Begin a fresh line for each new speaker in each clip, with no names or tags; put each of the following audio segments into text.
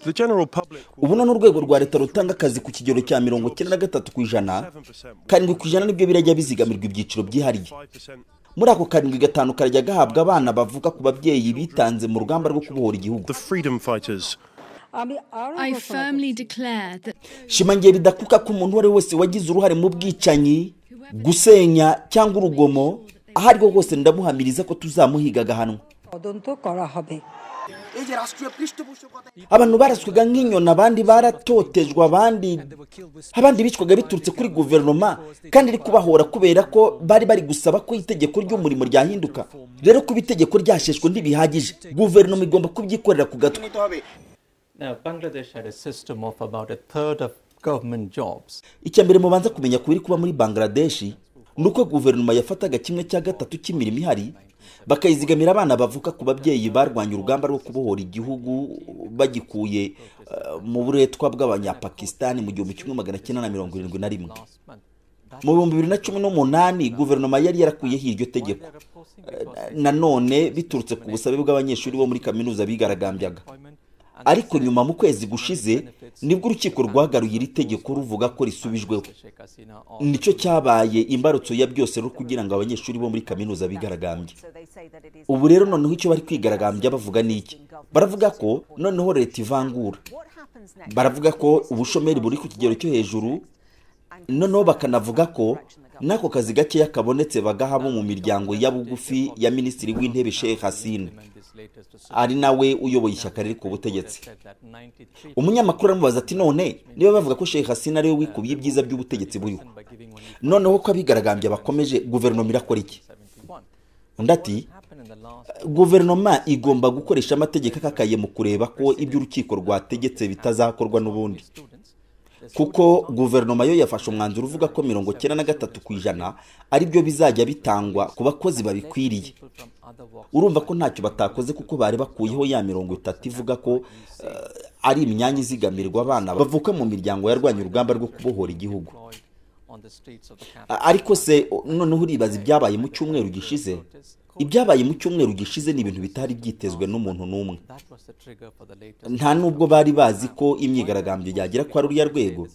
The general public
ubu ni urwego rwa leta rutanga akazi ku kigero cya mirongo icyenda na gatatu ku ijana karindwi ku ijana nibyo birajya bizigamirwa ibyiciro byihariye
5%
muri ako karindwi gatanu karajya gahabwa abana bavuka ku babyeyi bitanze mu rugamba rwo kubohora igihugu
the freedom fighters
I firmly declare that
shimangiye bidakuka ko umuntu uwo ari we wese wagize uruhare mu bwicanyi gusenya cyangwa urugomo aho ari ho hose ndamuhamiriza ko tuzamuhiga agahanwa
তদন্ত করা হবে
abantu baraswaga nk'inyoni abandi baratotejwe abandi abandi bicwaga biturutse kuri guverinoma kandi iri kubahora kubera ko bari bari gusaba ko itegeko ry'umurimo ryahinduka rero kuba itegeko ryasheshwe ntibihagije guverinoma igomba kubyikorera ku gatwe
Now, Bangladesh had a system of about a third of government jobs.
icya mbere mubanza kumenya ku biri kuba muri bangladeshi ni uko guverinoma yafataga kimwe cya gatatu cy'imirimo ihari bakayizigamira abana bavuka ku babyeyi barwanya urugamba rwo kubohora igihugu bagikuye eh, mu buretwa bw'abanyapakisitani mu gihumbi kimwe magana cyenda na mirongo irindwi na rimwe
Last month. That
mu bihumbi bibiri na cumi n'umunani guverinoma yari yarakuyeho iryo tegeko Eh, na- nanone biturutse ku busabe bw'abanyeshuri bo muri kaminuza bigaragambyaga
appointment and
ariko nyuma mu kwezi gushize nibwo urukiko rwagaruye iri tegeko ruvuga ko risubijweho
Sheikh Hasina or
nicyo cyabaye imbarutso ya byose rwo kugira ngo abanyeshuri bo muri kaminuza bigaragambye ubu rero noneho icyo bari kwigaragambya bavuga ni iki baravuga ko noneho leta ivangura baravuga ko ubushomeri buri ku kigero cyo hejuru noneho bakanavuga ko n'ako kazi gakeya kabonetse bagaha abo mu miryango ya bugufi ya minisitiri w'intebe sheikh hasine
amend this latest to
ari nawe uyoboye ishyaka riri ku butegetsi
said that 93
umunyamakuru aramubaza ati none niba bavuga ko sheikh hasine ariwe wikubiye ibyiza by'ubutegetsi buriho
by giving only
noneho ko abigaragambya bakomeje guverinoma irakora iki
71.
undi ati
Happened in the last
guverinoma igomba gukoresha amategeko akakaye mu kureba ko ibyo urukiko rwategetse bitazakorwa n'ubundi
students.
kuko guverinoma yo yafashe umwanzuro uvuga ko mirongo cyenda na gatatu ku ijana ari byo bizajya bitangwa ku bakozi babikwiriye
People from other walks
urumva ko ntacyo batakoze kuko bari bakuyeho ya mirongo itatu ivuga ko eh, ari imyanya izigamirwa abana bavuka mu miryango yarwanya urugamba rwo kubohora igihugu
deployed on the streets of the capital.
A- ariko se o- noneho uribaza ibyabaye mu cyumweru gishize ibyabaye mu cyumweru gishize ni ibintu bitari byitezwe n'umuntu n'umwe
That was the trigger for the latest.
nta nubwo bari bazi ko imyigaragambyo yagera kwa ruriya rwego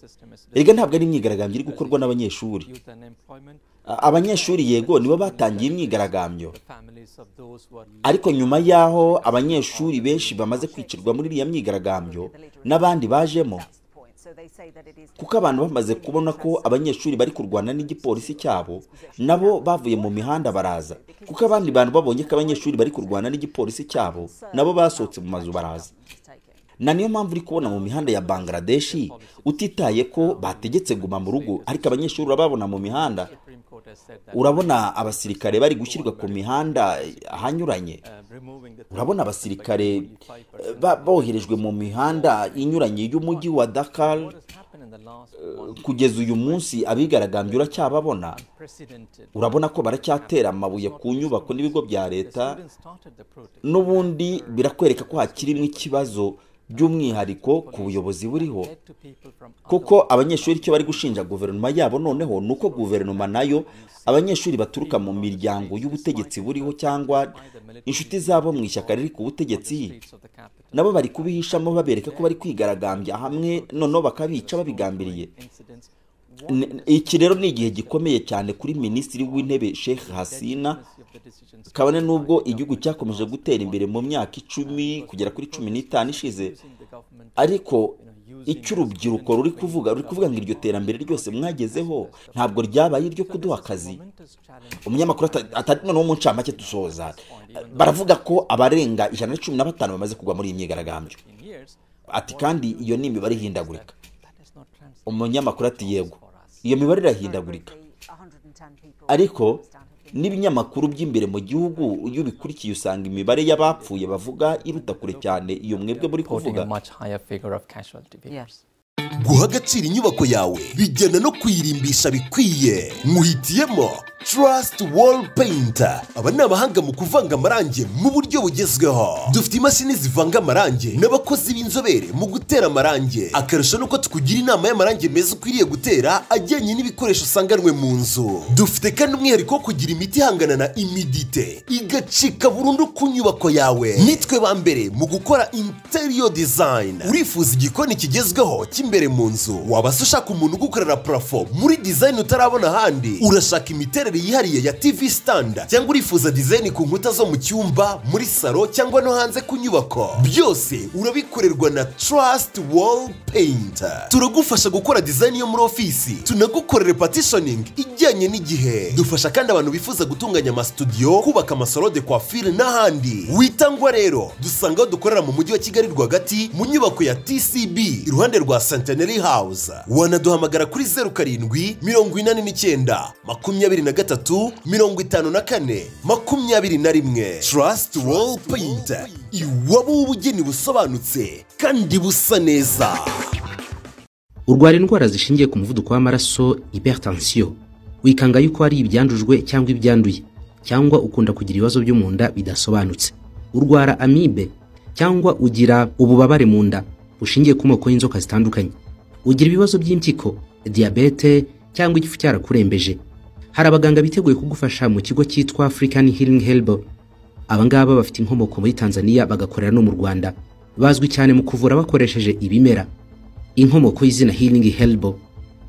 erega ntabwo ari imyigaragambyo iri gukorwa n'abanyeshuri
Youth and employment,
A- abanyeshuri yego nibo batangiye imyigaragambyo
families of those who are
ariko nyuma y'aho abanyeshuri benshi bamaze kwicirwa muri iriya myigaragambyo n'abandi bajemo kuko abantu bamaze kubona ko abanyeshuri bari kurwana n'igipolisi cyabo nabo bavuye mu mihanda baraza kuko abandi bantu babonye ko abanyeshuri bari kurwana n'igipolisi cyabo nabo basohotse mu mazu baraza na niyo mpamvu uri kubona mu mihanda ya bangladeshi utitaye ko bategetse guma mu rugo ariko abanyeshuri urababona mu mihanda
Supreme Court has said that
urabona abasirikare bari gushyirwa ku mihanda ahanyuranye
uh, removing the
urabona abasirikare eh, ba- boherejwe mu mihanda inyuranye y'umujyi wa dakar
what has happened in the last one
kugeza uyu munsi abigaragambya uracyababona
unprecedented.
urabona ko baracyatera amabuye ku nyubako n'ibigo bya
The
leta
students started the protest.
n'ubundi birakwereka ko hakirimo ikibazo by'umwihariko ku buyobozi buriho
Led to people from
kuko abanyeshuri icyo bari gushinja guverinoma yabo noneho ni uko guverinoma nayo abanyeshuri baturuka mu miryango y'ubutegetsi buriho cyangwa inshuti zabo mu ishyaka riri ku butegetsi
streets of the capital.
nabo bari kubihishamo babereka ko bari kwigaragambya hamwe noneho bakabica babigambiriye
Incidents.
N- iki rero ni igihe gikomeye cyane kuri minisitiri w'intebe sheikh hasina
of the decisions
kabone n'ubwo igihugu cyakomeje gutera imbere mu myaka icumi kugera kuri cumi n'itanu ishize
using the government
ariko icyo urubyiruko ruri kuvuga ruri kuvuga ngo iryo terambere ryose mwagezeho ntabwo ryabaye iryo kuduha akazi
momentous challenge
umunyamakuru ata- atari noneho mu ncamake dusoza baravuga ko abarenga ijana na cumi na batanu bamaze kugwa muri iyi myigaragambyo
in years
ati kandi iyo ni imibare ihindagurika
that has not translated
umunyamakuru ati yego iyo mibare irahindagurika ariko n'ibinyamakuru by'imbere mu gihugu iyo ubikurikiye usanga imibare y'abapfuye bavuga iruta kure cyane iyo mwebwe muri
reporting
kuvuga
a much higher figure of casualty figures.
guha agaciro inyubako yawe bijyana no kuyirimbisha bikwiye muhitiyemo Trust Wall Painter. Aba ni abahanga mu kuvanga amarangi mu buryo bugezweho. Dufite imashini zivanga amarangi n'abakozi b'inzobere mu gutera amarangi. Akarusho nuko tukugira inama y'amarangi meza ukwiriye gutera ajyanye n'ibikoresho usanganwe mu nzu. Dufite kandi umwihariko wo kugira imiti ihangana na imidite igacika burundu ku nyubako yawe. Nitwe ba mbere mu gukora interior design. Urifuza igikoni kigezweho cy'imbere mu nzu. Waba se ushaka umuntu ugukorera parafo muri design utarabona ahandi. Urashaka imiterere yihariye ya TV standard cyangwa urifuza design ku nkuta zo mu cyumba, muri salo cyangwa no hanze ku nyubako. Byose urabikorerwa na Trust Wall Painter. Turagufasha gukora design yo muri ofisi. Tunagukorera partitioning ijyanye n'igihe. Dufasha kandi abantu bifuza gutunganya amasitudiyo, kubaka amasalo de coiffure n'ahandi. Witangwa rero, dusanga aho dukorera mu mujyi wa Kigali rwagati mu nyubako ya TCB iruhande rwa Centenary House. Wanaduhamagara kuri zeru karindwi mirongo inani n'icyenda makumyabiri na gatatu mirongo itanu na kane makumyabiri na rimwe Trust Wall Painter iwabo w'ubugeni busobanutse kandi busa neza.
urwara indwara zishingiye ku muvuduko w'amaraso hypertension wikanga yuko ari ibyandujwe cyangwa ibyanduye cyangwa ukunda kugira ibibazo byo mu nda bidasobanutse urwara amibe cyangwa ugira ububabare mu nda bushingiye ku moko y'inzoka zitandukanye ugira ibibazo by'impyiko diyabete cyangwa igifu cyarakurembeje hari abaganga biteguye kugufasha mu kigo cyitwa african healing help aba ngaba bafite inkomoko muri tanzania bagakorera no mu rwanda bazwi cyane mu kuvura bakoresheje ibimera inkomoko y'izina healing helbo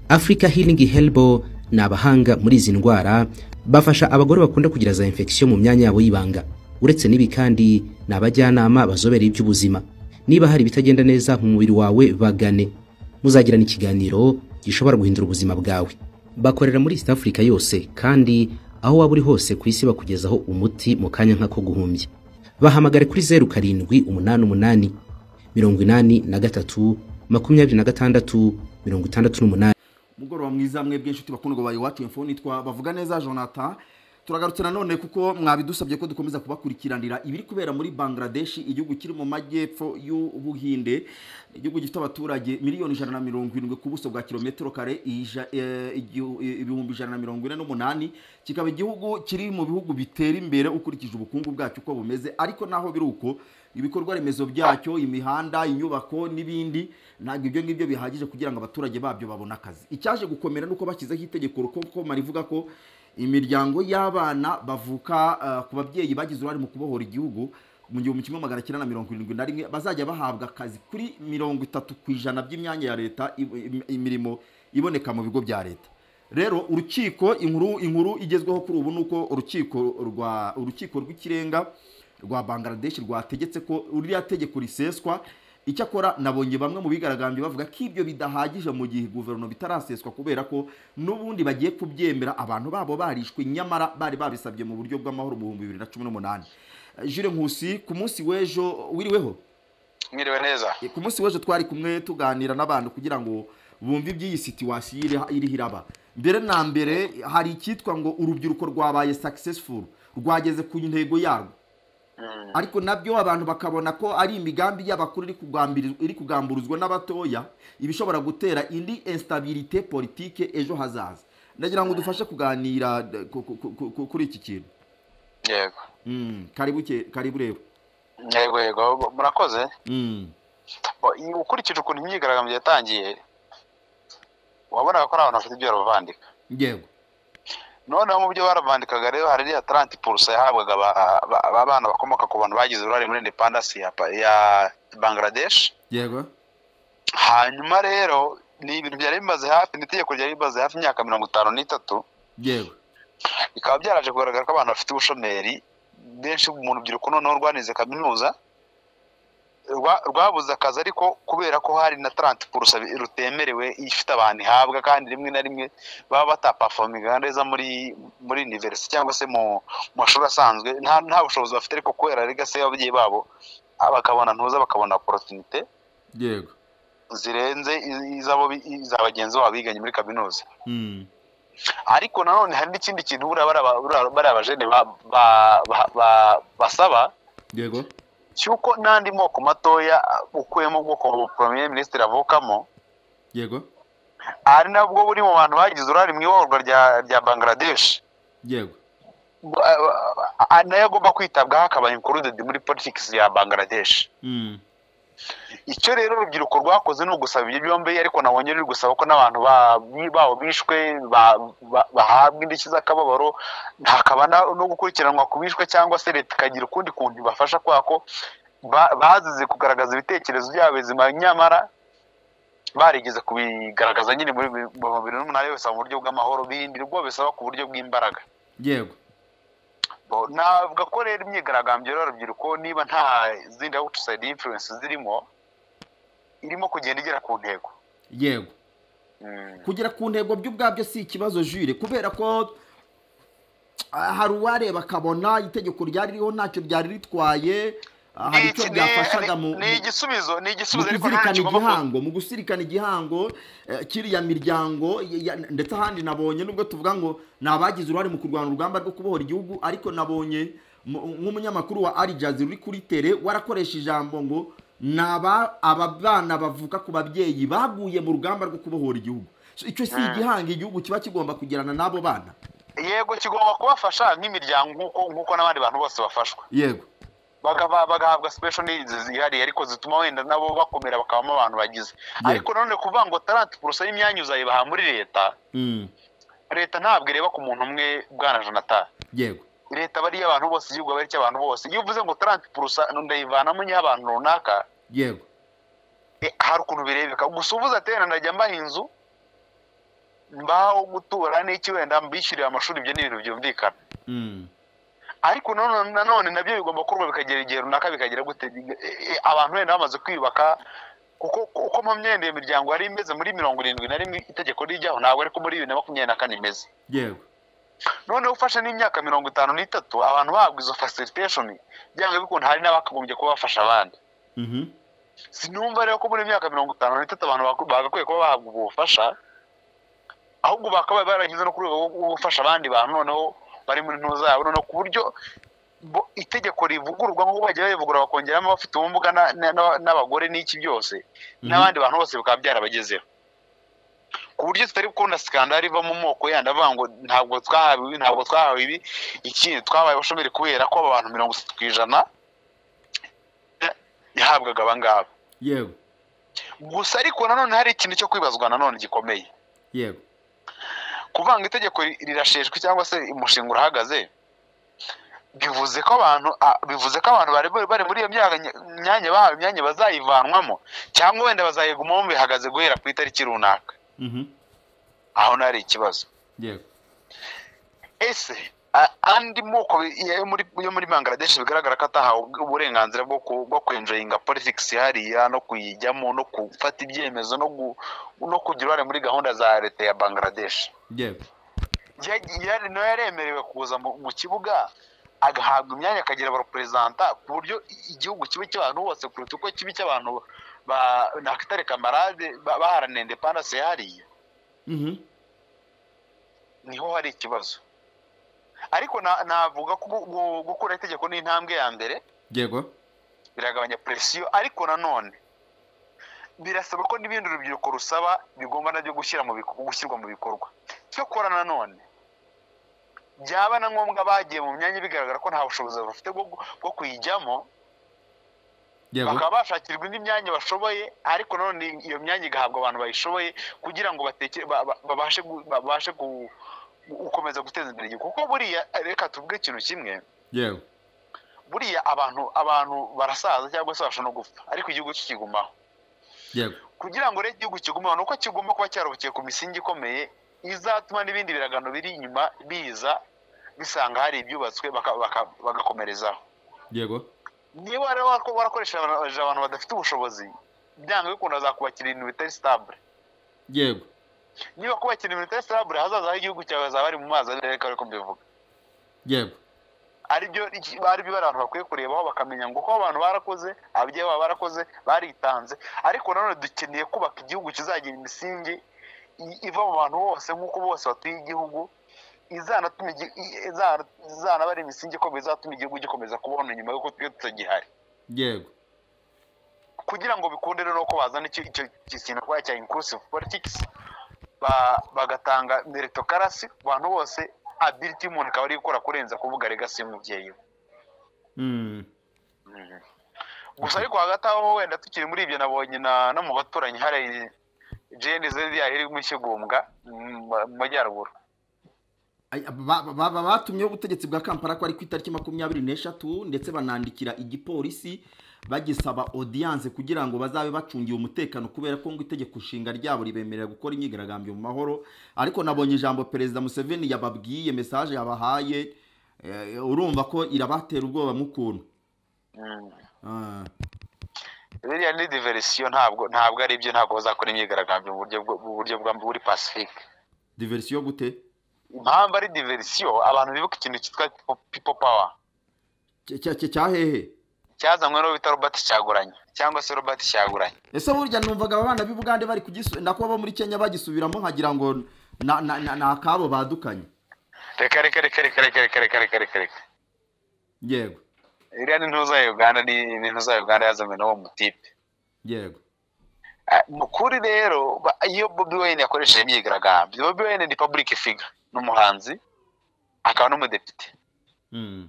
africa healing helbo ni abahanga muri izi ndwara bafasha abagore bakunda kugira za infection mu myanya yabo y'ibanga uretse n'ibi kandi ni abajyanama bazobereye iby'ubuzima niba hari ibitagenda neza mu mubiri wawe bagane muzagirana ikiganiro gishobora guhindura ubuzima bwawe bakorera muri east africa yose kandi aho waba uri hose ku isi bakugezaho umuti mu kanya nk'ako guhumbya bahamagare kuri zeru karindwi umunani umunani mirongo inani na gatatu makumyabiri na gatandatu mirongo itandatu n'umunani
umugoroba mwiza mwebwe inshuti bakundwa bayo iwacu info nitwa bavuga neza jonathan turagarutse nanone kuko mwabidusabye ko dukomeza kubakurikiranira ibiri kubera muri bangladesh igihugu kiri mu majyepfo y'ubuhinde igihugu gifite abaturage miliyoni ijana na mirongo irindwi ku buso bwa kilometero kare ija- eh, igihu- eh, ibihumbi ijana na mirongo ine n'umunani kikaba igihugu kiri mu bihugu bitera imbere ukurikije ubukungu bwacyo uko bumeze ariko naho biri uko ibikorwa remezo byacyo imihanda inyubako n'ibindi ntabwo ibyo ngibyo bihagije kugira ngo abaturage babyo babone akazi icyaje gukomera nuko bashyizeho itegeko rukomkomara rivuga ko imiryango y'abana bavuka eh, ku babyeyi bagize uruhare mu kubohora igihugu mu gihumbi kimwe magana cyenda na mirongo irindwi na rimwe bazajya bahabwa akazi kuri mirongo itatu ku ijana by'imyanya ya leta i- imirimo iboneka mu bigo bya leta rero urukiko inkuru inkuru igezweho kuri ubu ni uko urukiko rwa urukiko rw'ikirenga rwa bangladesh rwategetse ko ririya tegeko riseswa icyakora nabonye bamwe mu bigaragambye bavuga ko ibyo bidahagije mu gihe guverinoma itaraseswa kubera ko n'ubundi bagiye kubyemera abantu babo barishwe nyamara bari babisabye mu buryo bw'amahoro mu bihumbi bibiri na cumi n'umunani Eh, Jules Nkusi ku munsi w'ejo wiriweho
mwiriwe neza
ku munsi w'ejo twari kumwe tuganira n'abantu kugira ngo bumve iby'iyi situwasiyo iri- iriho iraba mbere na mbere hari icyitwa ngo urubyiruko rwabaye successful rwageze ku ntego yarwo ariko nabyo abantu bakabona ko ari imigambi y'abakuru iri kugambiri- iri kugamburuzwa n'abatoya ibishobora gutera indi instabilité politike ejo hazaza ndagira ngo dufashe kuganira eh, ku- ku- ku- ku- kuri iki kintu
yego
Mm, karibu ke- karibu rero
yego yego murakoze
Mm,
Bo- iyi- ukurikije ukuntu imyigaragambyo yatangiye wabonaga ko ari abantu bafite ibyo barabandika
yego
noneho mu byo barabandikaga rero hari iriya taranti purusa yahabwaga aba- aba- aba bana bakomoka ku bantu bagize uruhare muri indepandansi ya, pa- ya bangladesh
yego
hanyuma rero ni ibintu byari bimaze hafi ni itegeko ryari rimaze hafi imyaka mirongo itanu n'itatu
yego
bikaba byaraje kugaragara ko abantu bafite ubushomeri benshi mu rubyiruko noneho rwanize kaminuza rwa- rwabuze akazi ariko kubera ko hari na taranti purusa bi- rutemerewe ifite abantu ihabwa kandi rimwe na rimwe baba batapafominga neza muri muri univerisite cyangwa se mu mu mashuri asanzwe nta nta bushobozi bafite ariko kubera legasi y'ababyeyi babo ah, bakabona ntuza bakabona oporotinite
yego
zirenze iz- iz'abo bi- iza bagenzi babo biganye muri kaminuza
Mm,
ariko nanone hari n'ikindi kintu buriya bari aba- buriya bari abajene ba- ba- ba- ba- basaba
yego
cy'uko n'andi moko matoya ukuyemo ubwoko premier minisitiri avukamo
yego
ari nabwo buri mu bantu bagize uruhare mu iyoborwa rya rya bangladesh
yego
a- a- nayo agomba kwitabwaho akaba included muri politics ya bangladesh
Mm.
icyo rero urubyiruko rwakoze ni ugusaba ibyo byombi ariko nabonye ruri gusaba ko n'abantu ba- bi- babo bishwe ba- ba- bahabwa indishyi z'akababaro hakaba na- no gukurikiranwa ku bishwe cyangwa se leta ikagira ukundi kuntu ibafasha kubera ko ba- bazize kugaragaza ibitekerezo byabo bizima nyamara barigeze kubigaragaza nyine muri bi- mu bibiri n'umunani yose mu buryo bw'amahoro birinda ubwo bisaba ku buryo bw'imbaraga
yego
Bo- navuga ko rero imyigaragambyo y'urubyiruko niba nta zindi outside influence zirimo irimo kugenda igera ku ntego
yego kugera ku ntego byo ubwabyo si ikibazo jure kubera ko ah, hari uwareba akabona itegeko ryari ririho ntacyo ryari ritwaye ah, hari icyo
Iki ni-
byafashaga
ni-
mu
ni igisubizo ni
mu
igisubizo ariko nta
kuzirikana
kigomba ku-
igihango mu gusirikana igihango eh, kiriya miryango ya- ya- ndetse ahandi nabonye nubwo tuvuga ngo ni abagize uruhare mu kurwanya urugamba rwo kubohora igihugu ariko nabonye mu- nk'umunyamakuru wa arijazi uri kuri tere warakoresha ijambo ngo ni aba aba bana bavuka ku babyeyi baguye mu rugamba rwo kubohora igihugu So, icyo si igihango igihugu kiba kigomba kugirana n'abo bana
yego kigomba kubafasha nk'imiryango nk'uko nk'uko n'abandi bantu bose bafashwa
yego
Bagaba- bagahabwa special needs zihariye ariko zituma wenda nabo bakomera bakabamo abantu bagize
Yego.
ariko nanone kuvuga ngo tarante purusa y'imyanya uzayibaha muri leta
Mm,
leta ntabwo ireba ku muntu umwe bwana jonathan
yego
leta aba ari iy'abantu bose igihugu aba ari icy'abantu bose iyo uvuze ngo tarante purusa ndayivanamo iy'abantu runaka
yego
Eh, hari ukuntu birebeka gusa uvuze ati wenda ndajya mbaha inzu mbaho gutura n'iki wenda mbishyurira amashuri ibyo ni ibintu byumvikana
Mm,
ariko nanone nanone nabyo bigomba gukorwa bikagera igihe runaka bikagera gute Eh, eh, abantu wenda bamaze kwiyubaka kuko uko mpamyenda iyo miryango yari imeze muri mirongo irindwi na rimwe itegeko rijyaho ntabwo ariko muri bibiri na makumyabiri na kane imeze
yego
noneho ufashe n'imyaka mirongo itanu n'itatu abantu bahabwa izo facilitation byanga bikunda hari n'abakagombye kuba bafasha abandi
Mhm,
sinumva rero ko muri myaka mirongo itanu n'itatu abantu baku- bagakwiye kuba bahabwa ubufasha ahubwo bakaba barashyize no ku rwego rwo gufasha abandi bantu noneho bari muri ntuza yabo noneho ku buryo bo- itegeko rivugururwa nk'uko bagiye barivugurura bakongeramo abafite ubumuga na- na- na- n'abagore n'iki byose n'abandi bantu bose bikaba byarabagezeho ku buryo tutari gukunda sikandari iva mu moko yandi avuga ngo ntabwo twahawe ibi ntabwo twahawe ibi ikindi twabaye abashomeri kubera ko aba bantu mirongo itatu ku ijana eh, yahabwaga abangaba
yego
gusa ariko nanone hari ikintu cyo kwibazwa nanone gikomeye
yego
kuvuga ngo itegeko ri- rirasheshwe cyangwa se umushinga urahagaze bivuze ko abantu a- bivuze ko abantu bari bari muri iyo myaka nya- myanya bahawe imyanya bazayivanwamo cyangwa wenda bazayigumamo bihagaze guhera ku itariki runaka
Mhm,
aho naho hari ikibazo
yego
ese a- andi moko bi- yo muri yo muri Bangladesh bigaragara ko atahawe ubw- uburenganzira bwo ku- bwo kwenjoyinga politics hariya no kuyijyamo no gufata ibyemezo no gu- no kugira uruhare muri gahunda za leta ya Bangladesh
yego
Yagiye- yari- nawe yaremerewe kuza mu mu kibuga agahabwa imyanya akagira abareperezanta ku buryo i- igihugu kiba cy'abantu bose kuruta uko kiba icy'abantu ba- nakitare kamarade ba- baharanira indepandanse hariya
Mhm,
niho hari ikibazo ariko na- navuga ko gu- gu- gukura itegeko ni intambwe ya mbere
yego
biragabanya presiyo ariko nanone birasaba ko n'ibindi urubyiruko rusaba bigomba nabyo gushyira mu biko- gushyirwa mu bikorwa cyokora nanone byaba na ngombwa bagiye mu myanya bigaragara ko nta bushobozi bafite bwo gu- bwo kuyijyamo
yego
bakaba bashakirwa indi myanya bashoboye ariko nanone iyo myanya igahabwa abantu bayishoboye kugira ngo batekere- ba- ba- babashe gu- babashe gu- gukomeza guteza imbere igihugu kuko buriya reka tuvuge ikintu kimwe
yego
buriya abantu abantu barasaza cyangwa se bashobora no gupfa ariko igihugu kikigumaho
yego
kugira ngo rero igihugu kigumaho ni uko kigomba kuba cyaruhukiye ku misingi ikomeye izatuma n'ibindi biragano biri inyuma biza bisanga hari ibyubatswe baka- baka- bagakomerezaho
yego
niba rero wako- warakoresheje abantu- abantu badafite ubushobozi byanga bikunda zakubakira ibintu bitari sitabure
yego
niba kubakira ibintu bitari sitabure hazaza h'igihugu cyawe hazaba ari mu mazi abiri ariko ariko mbivuga
yego
aribyo iki- aribyo abantu bakwiye kurebaho bakamenya ngo ko abantu barakoze ababyeyi babo barakoze baritanze ariko nanone dukeneye kubaka igihugu kizagira imisingi i- iva mu bantu bose nk'uko bose batuye igihugu izanatuma igi- i- izana- izanaba ari imisingi ikomeye izatuma igihugu gikomeza kubona nyuma y'uko twe tutagihari
yego
kugira ngo bikunde rero ko bazana icyo icyo icyo kintu twari cya inclusive politics ba- bagatanga meritocracy ku bantu bose nta biriti y'umuntu ikaba ari gukora kurenza kuvuga regasi y'umubyeyi we gusa ariko hagati aho wenda tukiri muri ibyo nabonye na- no mu baturanyi hari jeni zedi iri mu kigumbwa mu majyaruguru
Ay- ba- ba- ba- batumyeho ubutegetsi bwa kampala ko ari ku itariki makumyabiri n'eshatu ndetse banandikira igipolisi bagisaba odiyanse kugira ngo bazabe bacungiwe umutekano kubera ko ngo itegeko nshinga ryabo ribemerera gukora imyigaragambyo mu mahoro ariko nabonye ijambo perezida museveni yababwiye mesaje yabahaye eh, urumva ko irabatera ubwoba mukuntu Ah.
biriya ni diverisiyo ntabwo ntabwo ari byo ntabwo bazakora imyigaragambyo mu buryo bwo- mu buryo bwa buri pasifike
diverisiyo gute
impamvu ari diverisiyo abantu bibuka ikintu cyitwa pipo pawa
Cya- cya- cya- cyahehe
cyazanywe n'uwo bita robert cyaguranye cyangwa se robert cyaguranye
ese burya numvaga abana b'i bugande bari kugisu ndako bo muri kenya bagisubiramo nkagira ngo na- na- na- ni akabo badukanye
reka reka reka reka reka reka reka reka reka reka
yego
iriya ni intuza ya uganda ni ni intuza ya uganda yazanywe n'uwo mutipe
yego
Ah, mu kuri rero ba- iyo bobi wayne yakoresheje imyigaragambyo bobi wayne ni public figure ni umuhanzi akaba n'umudepite
Mm.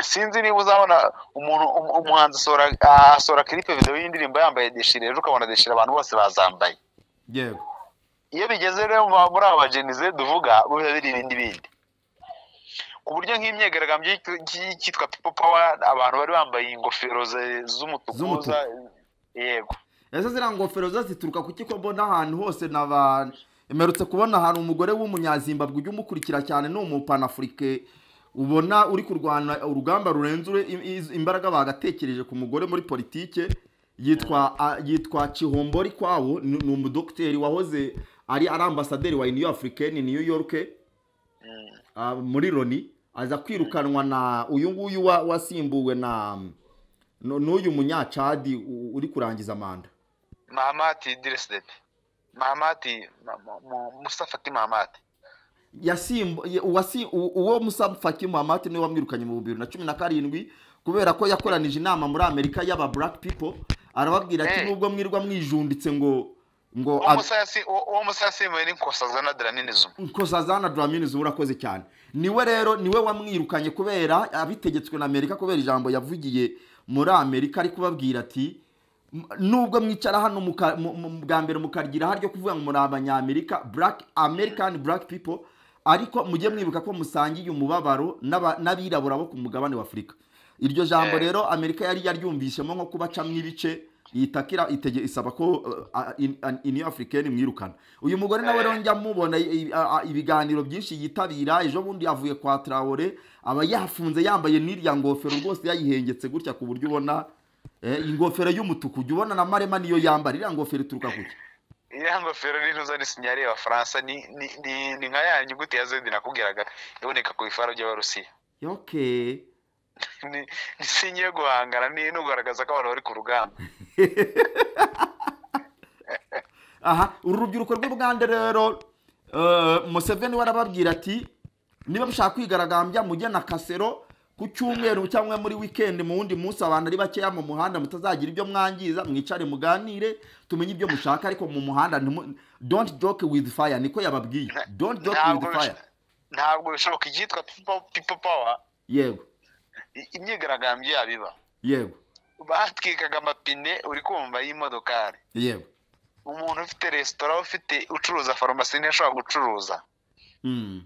sinzi niba uzabona umuntu um- umuhanzi asohora ah, asohora clip video y'indirimbo yambaye deshire rero ukabona deshire abantu bose bazambaye
yego
iyo bigeze rero mu- muri aba bajenize duvuga biba biri ibindi bindi ku buryo nk'imyigaragambyo y'icyo- cy'i- cyitwa people power abantu bari bambaye ingofero ze- z'umutuku
Z'umutuku.
za- yego
ese ziriya ngofero zo zituruka ku kiko mbona ahantu hose naba mperutse kubona ahantu umugore w'umunyazimbabwe ujya umukurikira cyane ni umupanafurike ubona uri kurwana urugamba rurenze ure- i- i- imbaraga bagatekereje ku mugore muri politike yitwa a- yitwa kihombori kwawo ni ni umudogiteri wahoze ari ari ambasaderi wa uniyo afurikeni niyo yoruke ah, muri loni aza kwirukanwa na uyu nguyu wa- wasimbuwe na nu- n'uyu munyacadi u- uri kurangiza manda
mahamati diresidede mahamati Ma- Ma- Ma- musafati mahamati
yasimbu ye- uwasi- u- uwo musa faki muhamadi niwe wamwirukanye mu bibiri na cumi na karindwi kubera ko yakoranije inama muri amerika y'aba black people arababwira ati
Eh.
nubwo mwirirwa mwijunditse ngo ngo
uwo musasi uwo- uwo musasi yemewe n'inkosaza na draninizimu
nkosazana duraminizi urakoze cyane niwe rero niwe wamwirukanye kubera abitegetswe na amerika kubera ijambo yavugiye muri amerika ari kubabwira ati "M- nubwo mwicara hano muka- mu- mu- bwa mbere mukaryira haryo kuvuga ngo muri abanyamerika black american black people ariko mujye mwibuka ko musangiye umubabaro n'aba- n'abirabura bo ku mugabane wa afurika iryo jambo
Eh.
rero amerika yari yaryumvishemo nko kubacamo ibice yitakira itege isaba ko iniyo afurikani mwirukana uyu mugore nawe rero njya mubona i- i- a- a- ibiganiro byinshi yitabira ejo bundi yavuye kwa tarawore aba yafunze yambaye n'irya ngofero rwose yayihengetse gutya ku buryo ubona eh, ingofero y'umutuku ujya ubona na marema niyo yambara iriya ngofero ituruka kuki
iriya ngofero n'intuza n'isinyari y'abafaransa ni ni- ni- ni nka ya nyuguti ya zedi nakubwiraga iboneka ku bifaro by'abarusiya
okay
ni ni sinye yo guhangana ni no kugaragaza ko abantu bari ku rugamba
aha uru rubyiruko rw'i bugande rero eh, museveni we arababwira ati niba mushaka kwigaragambya mujye na kasero ku cyumweru cyangwa muri wikendi mu wundi munsi abantu ari bakeya mu muhanda mutazagira ibyo mwangiza mwicare muganire tumenye ibyo mushaka ariko mu muhanda ntimu- don't joke with fire niko yababwiye don't joke
ntabwo
with fire
bisho- ntabwo bishoboka icyitwa people- people power
yego
i- imyigaragambyo yabo iba
yego
batwikaga amapine uri kumva y'imodokari
yego
umuntu ufite resitora ufite ucuruza farumasi ntiyashobora gucuruza
Mm.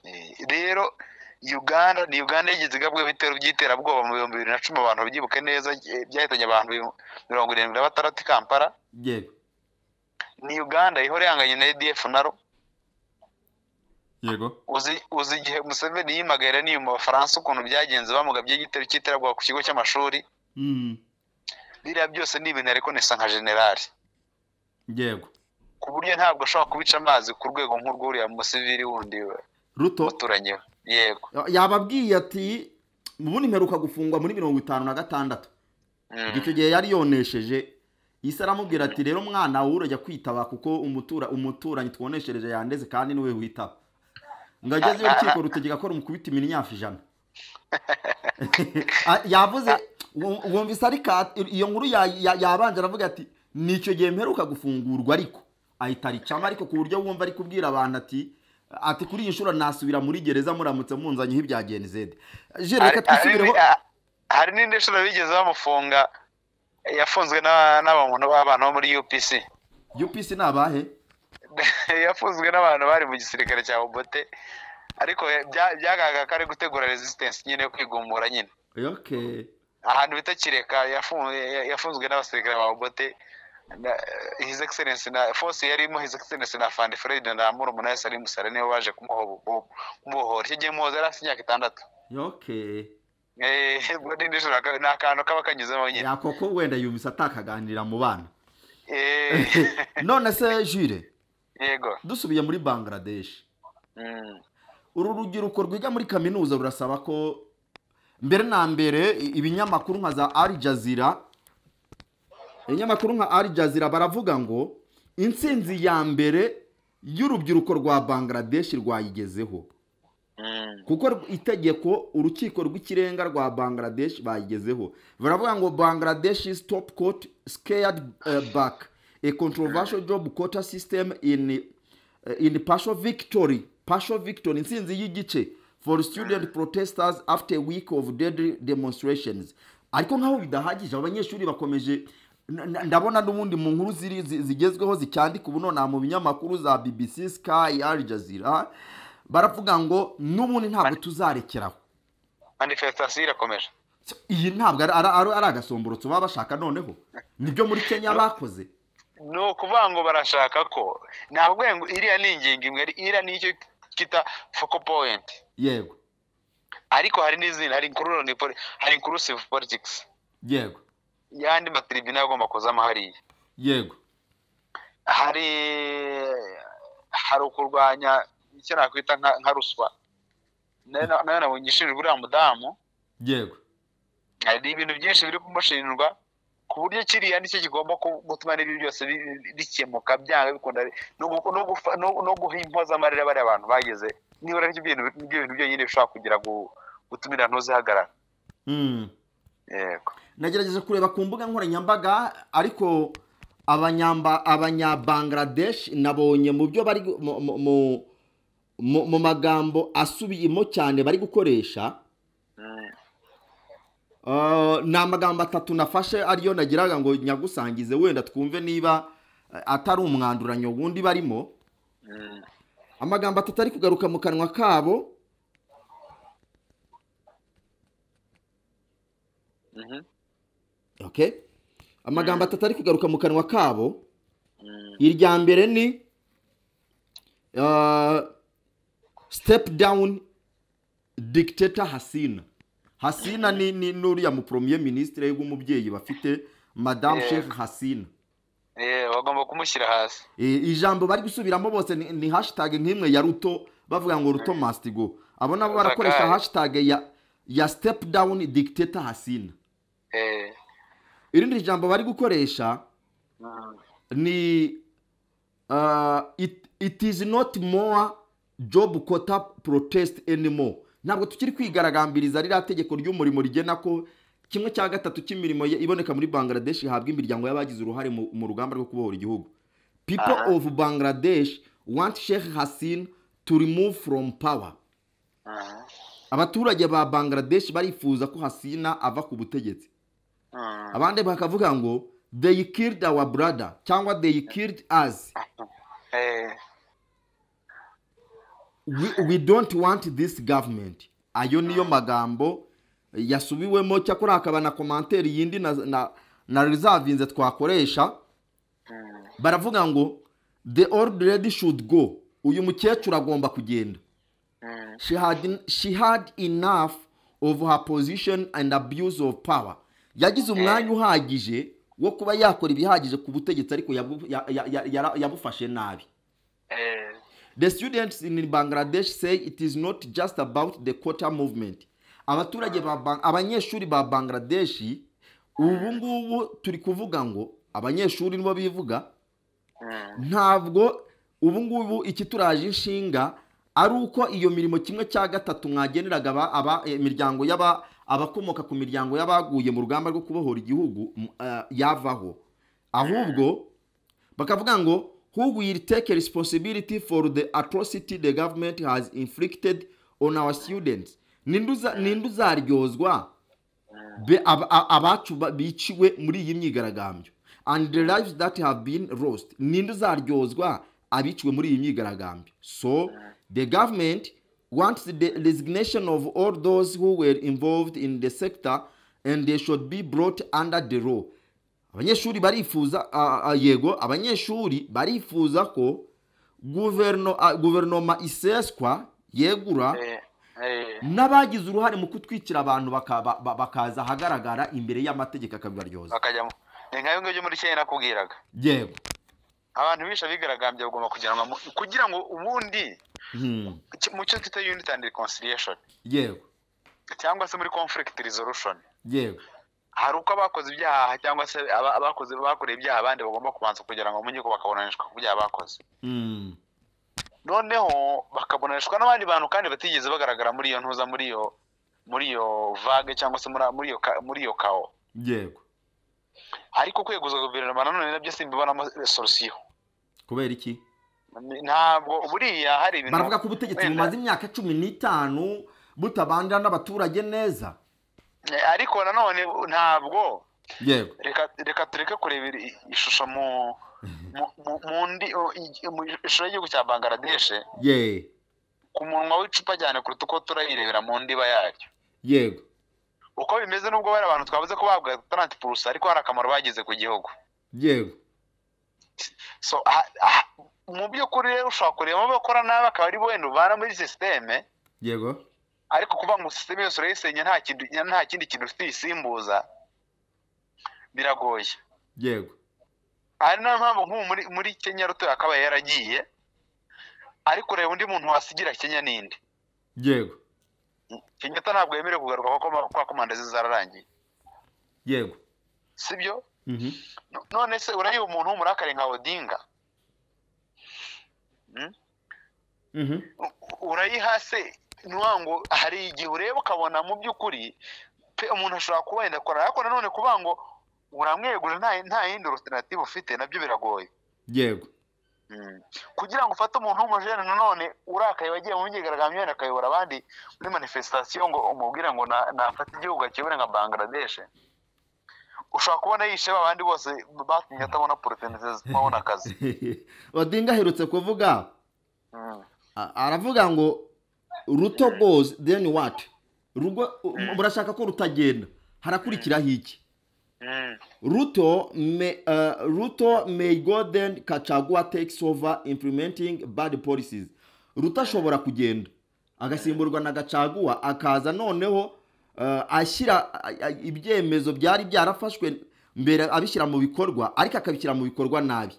Eh, rero uganda ni uganda yagize igabwe ibitero by'iterabwoba mu bihumbi bibiri na cumi abantu babyibuke neza eh, byahitanye abantu bihu- mirongo irindwi na batandatu i kampala
yego
ni uganda ihora ihanganye na edf naro
yego
uzi uzi igihe museveni yimagara ni mu bafaransa ukuntu byagenze bamugabye igitero cy'iterabwoba ku kigo cy'amashuri
Mm.
biriya byose ni ibintu ariko nesa nka generali
yego
ku buryo ntabwo ashobora kubica amazi ku rwego nk'urw'uriya musivili wundi we-
ruto
umuturanyi we yego
yababwiye ati mu bundi mperuka gufungwa muri mirongo itanu na gatandatu
Mm.
icyo gihe yari yonesheje isi aramubwira ati rero mwana wowe urajya kwitaba kuko umutura umuturanyi twoneshereje yandeze kandi niwe witaba ngo agezeyo urukiko rutegeka ko rumukubita iminyafu ijana Ah, yavuze wum- wumvise ari ka iyo nkuru ya- ya- yabanje aravuga ati ni icyo gihe mperuka gufungurwa ariko ahita aricamo ariko ku buryo wumva ari kubwira abantu ati ati kuri iyi nshuro nasubira muri gereza muramutse munzanyeho ibya genizede jere
Hari-
reka
hari
twisubireho
ni- hari n'indi nshuro bigeze bamufunga yafunzwe n'aba- n'abantu b'abantu bo muri upc
upc ni abahe
yafunzwe n'abantu bari mu gisirikare cya obote ariko bya- byagaragara ko ari gutegura resistance nyine yo kwigumura nyine
okay
ahantu bita kireka yafunzwe yafunzwe n'abasirikare ba obote na his excellence na force yarimo his excellence na fandi fred na murumuna we salim musare nibo baje kumuho- kumubohora icyo gihe muhoza yari afite imyaka itandatu
okay
Eh, ubwo ni nijoro aka- ni akantu kaba kanyuzemo nyine
yakoko wenda yumvise atakaganirira mu bana
Eh,
none se jire
yego
dusubiye muri bangladesh
Mm.
uru rubyiruko rwiga muri kaminuza rurasaba ko mbere na mbere i- ibinyamakuru nka za Al Jazeera ibinyamakuru nka Al Jazeera baravuga ngo intsinzi ya mbere y'urubyiruko rwa Bangladesh rwayigezeho
Mm.
kuko r- itegeko urukiko rw'ikirenga rwa Bangladesh bayigezeho baravuga ngo Bangladesh is top court scared uh, back a controversial job quota system in uh, in partial victory partial victory intsinzi y'igice for student protesters after a week of deadly demonstrations ariko nkaho bidahagije aba banyeshuri bakomeje n- n- ndabona n'ubundi mu nkuru ziri- zi- zigezweho zicyandika ubu nonaha mu binyamakuru za bbc sky al jazeera baravuga ngo n'ubundi ntabwo tuzarekeraho
manifestasiyo irakomeje
So, iyi ntabwo ari, ari, ari agasomborotso baba bashaka noneho nibyo muri kenya bakoze
ni ukuvuga ngo barashaka ko ni ukuvuga ngo iriya ni ingingo imwe iriya ni icyo kita foko powenti
yego
ariko hari n'izindi hari inkururani poli- hari inkurusive politikisi
yego
y'andi matiribina agomba kuzamo hariya
yego
hari hari ukurwanya icyo nakwita nka nka ruswa nayo na- nayo nabonye ishinjwa uriya mudamu
yego
hari ibintu byinshi biri kumushinjwa ku buryo kiriya nicyo kigomba ku- gutuma n'ibyo byose bi- bi- bikemuka byanga bikunda no gu- no gufa- no- no guha impoza amarira bariya abantu bageze nibura ibyo bintu ibyo bintu byonyine bishobora kugira gu- gutuma intu zihagarara
Mm.
yego
nagerageje kureba ku mbuga nkoranyambaga ariko abanyamba abanyabangladesh nabonye mu byo bari gu- mu- mu- mu- mu- mu magambo asubiyemo cyane bari gukoresha Ah, ni amagambo atatu nafashe ariyo nagiraga ngo nyagusangize wenda twumve niba eh, atari umwanduranyo wundi barimo amagambo atatu ari kugaruka mu kanwa kabo
Mhm.
okay amagambo atatu ari kugaruka mu kanwa kabo irya mbere ni ah, step down dictator hasina hasina ni ni n'uriya mu premier ministre w'umubyeyi bafite madame
Yeah.
sheikh hasina
Eh, bagomba kumushyira hasi
E, ijambo bari gusubiramo bose ni, ni hashtag nk'imwe ya ruto bavuga ngo ruto must go abo nabo barakoresha
Bakaya.
hashtag ya ya step down dictator hasina
Eh,
irindi jambo bari gukoresha ni uh, it, it is not more job quota protest anymore ntabwo tukiri kwigaragambiriza ririya tegeko ry'umurimo rigena ko kimwe cya gatatu cy'imirimo ye- iboneka muri bangladesh ihabwa imiryango y'abagize uruhare mu, mu rugamba rwo kubohora igihugu people
Aha.
of bangladesh want sheikh hasin to remove from power
mhm,
abaturage ba bangladesh barifuza ko hasina ava ku butegetsi
mhm.
abandi bakavuga ngo they killed our brother cyangwa they killed us
Eh,
we, we don't want this government ayo niyo magambo yasubiwemo cyakora hakaba na komantere yindi na, na, na reservinze twakoresha baravuga ngo the old lady should go uyu mukecuru agomba kugenda she had, she had enough of her position and abuse of power yagize umwanya uhagije wo kuba yakora ibihagije ku butegetsi ariko yabu- ya- ya- ya- yara- yabufashe nabi
eh,
The students in Bangladesh say it is not just about the quota movement. Abaturage ba Bang- abanyeshuri ba Bangladesh ubu ngubu turi kuvuga ngo abanyeshuri nibo bivuga ntabwo ubu ngubu ikituraje inshinga ari uko iyo mirimo kimwe cya gatatu mwageneraga aba- aba- eh, imiryango y'aba abakomoka ku miryango y'abaguye mu rugamba rwo kubohora igihugu m- eh, yavaho ahubwo bakavuga ngo who will take responsibility for the atrocity the government has inflicted on our students ninde uza- ninde uzaryozwa be- ab- a- abacu ba- biciwe muri iyi myigaragambyo and the lives that have been lost ninde uzaryozwa abiciwe muri iyi myigaragambyo so the government wants the resignation of all those who were involved in the sector and they should be brought under the law abanyeshuri barifuza a- a- yego abanyeshuri barifuza ko guverno- a- guverinoma iseswa yegura
Eh, eh,
n'abagize uruhare mu kutwikira abantu baka- ba- ba- bakaza ahagaragara imbere y'amategeko akabibaryoza
bakajyamo ni nkayo ngibyo muri kenya nakubwiraga
yego
abantu bishe abigaragambya bagomba kujyanwa mu- kugira ngo ubundi
Hmm.
ki- mu cyo twita unit and reconciliation
yego
cyangwa se muri conflict resolution
yego
hari uko abakoze ibyaha cyangwa se aba- abakoze bakoreye ibyaha abandi bagomba kubanza kugira ngo mu nkiko bakaburanishwa ku byaha bakoze
Hmm.
noneho bakaburanishwa n'abandi bantu kandi batigeze bagaragara muri iyo ntuza muri iyo muri iyo vague cyangwa se muri muri iyo ka- muri iyo kao
yego
ariko kweguza guverinoma nanone nabyo simbibonamo solusiyo
kubera iki
ntabwo buriya hari ibintu
baravuga ko ubutegetsi
wenda-
bumaze imyaka cumi n'itanu butabandira n'abaturage neza
Eh, ariko nanone ntabwo
yego
reka reka tureke kurebera i- ishusho mu mu- mu mu ndi o- i- mu ishusho y'igihugu cya bangladesh
ye
ku munwa w'icupa cyane kuruta uko turayirebera mu ndiba yaryo
yego
uko bimeze n'ubwo bari abantu twabuze ko bahabwa taranti purusa ariko hari akamaro bagize ku gihugu
yego
so ha- ha- mu by'ukuri rero ushobora kureba abo bakora nabi akaba ari wenda ubana muri sisiteme
yego
ariko kuvuga ngo sisiteme yose urayisenya nta kintu nta kindi kintu ufite uyisimbuza biragoye
yego
ari nayo mpamvu nk'ubu muri muri kenya ruto yakabaye yaragiye ariko ureba undi muntu wasigira kenya n'indi
yego
kenya to ntabwo yemerewe kugaruka kuko ma- kuko manda ze zararangiye
yego
sibyo
Mhm.
No- none se urareba umuntu w'umurakare nka odinga
Mhm.
urayiha se nuwa ngo hari igihe ureba ukabona mu by'ukuri pe umuntu ashobora kuba yenda kora ariko nanone kuvuga ngo uramwegura nta nta yindi alternative ufite nabyo biragoye
yego
Mm. kugira ngo ufate umuntu w'umujene nanone urakaye wagiye mu myigaragambyo yenda akayobora abandi muri manifestation ngo umubwire ngo na- nafata igihugu akiyobore nka bangladesh ushobora kubona yishe abandi bose batumye atabona opportunities zo kubona akazi
odinga aherutse kuvuga
Mm.
a- aravuga ngo ruto goes then what rugo murashaka ko rutagenda harakurikiraho iki
Mm.
Ruto may, uh, Ruto may go then Kachagua takes over implementing bad policies. Ruto ashobora kugenda agasimburwa na Gachagua akaza noneho uh, ashyira a- a- ibyemezo byari byarafashwe mbere abishyira mu bikorwa ariko akabishyira mu bikorwa nabi.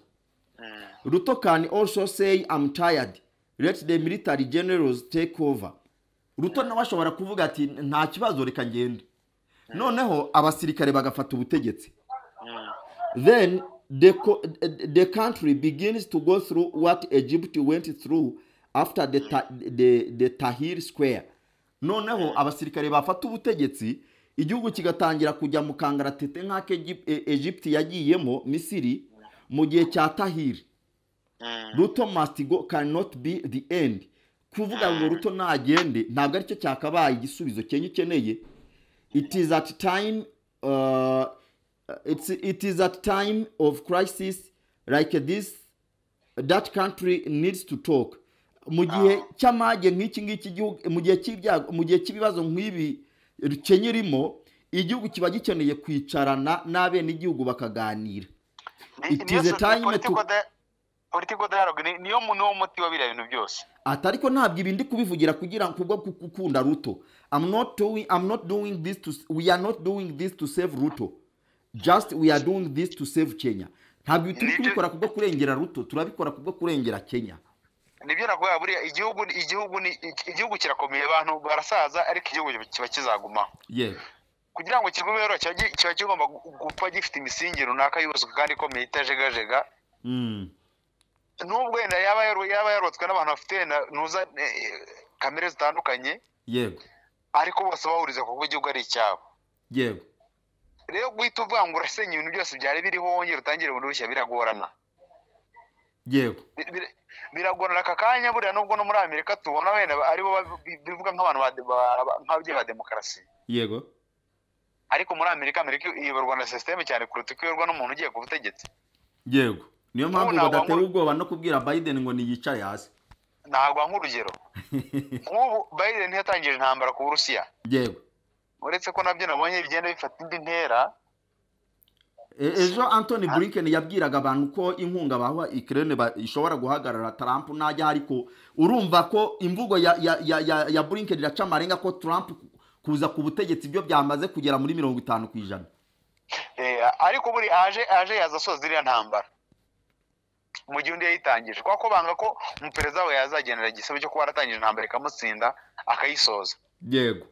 Ruto can also say I'm tired. Let the military generals take over. Ruto nawe ashobora kuvuga ati nta kibazo reka ngende. Noneho abasirikare bagafata ubutegetsi. Then the, co- the country begins to go through what Egypt went through after the, ta- the, the Tahrir Square. Noneho abasirikare bafata ubutegetsi igihugu kigatangira kujya mu kangaratete nk'ako Egypt- e- Egypt yagiyemo Misiri mu gihe cya Tahrir. Ruto must go cannot be the end. Kuvuga ngo Ruto nagende ntabwo aricyo cyakabaye igisubizo Kenya ikeneye. It is at time uh, it's, it is at time of crisis like this that country needs to talk mu gihe cy'amage nk'iki ngiki igihugu mu gihe cy'ibyago mu gihe cy'ibibazo nk'ibi Kenya irimo igihugu kiba gikeneye kwicarana n'abenegihugu bakaganira
Ni-
It
niyo
is a
so-
time
political
to-
dia- political dialogue ni- niyo mu- niwo muti wa biriya bintu byose
ati ariko ntabwo ibi ndi kubivugira kugira ngo kubwo gukunda ruto I'm not doing, I'm not doing this to, we are not doing this to save ruto just we are doing this to save kenya ntabwo ibi turi
Nibyo-
kubikora kubwo kurengera ruto turabikora kubwo kurengera kenya
nibyo nakubwira buriya igihugu igihugu ni igihugu kirakomeye abantu barasaza ariko igihugu kiba kizagumaho
yego
kugira ngo kigume rero kiba gi- kiba kigomba gu- gupfa gifite imisingi runaka yuzuye kandi ikomeye itajegajega
Mm.
nubwo wenda yaba yaru- yaba yarubatswe n'abantu bafite wenda ntuza eh, kamere zitandukanye
yego
ariko bose bahuriza kuko igihugu ari icyabo
yego
rero guhita uvuga ngo urasenya ibintu byose byari biriho wongera utangire bundi bushya biragorana
yego
Bir- bir- biragorana aka kanya buriya nubwo no muri amerika tubona wenda ba- aribo ba- bi- bivuga nk'abantu ba- ba- ba- nk'ababyeyi ba demokarasi
yego
ariko muri amerika amerika iyoborwa na sisiteme cyane kuruta uko iyoborwa n'umuntu ugiye ku butegetsi
yego niyo mpamvu
ntabwo
badateye
wamubona-
ubwoba no kubwira biden ngo niyicare hasi
ntabwo nk'urugero nk'ubu biden yatangije intambara ku burusiya
yego
uretse ko nabyo nabonye bigenda bifata indi ntera
E- ejo anthony blinken yabwiraga abantu ko inkunga baha ikirere ishobora guhagarara trump najya ariko urumva ko imvugo ya ya ya ya, ya blinken iraca amarenga ko trump kuza ku butegetsi byo byamaze kugera muri mirongo itanu ku ijana
Eh, ariko buri aje aje yaza asoza iriya ntambara mu gihe undi yayitangije kubera ko banga ko umuperezida we yazagenera igisebe cyo kuba yaratangije intambara ikamutsinda akayisoza
yego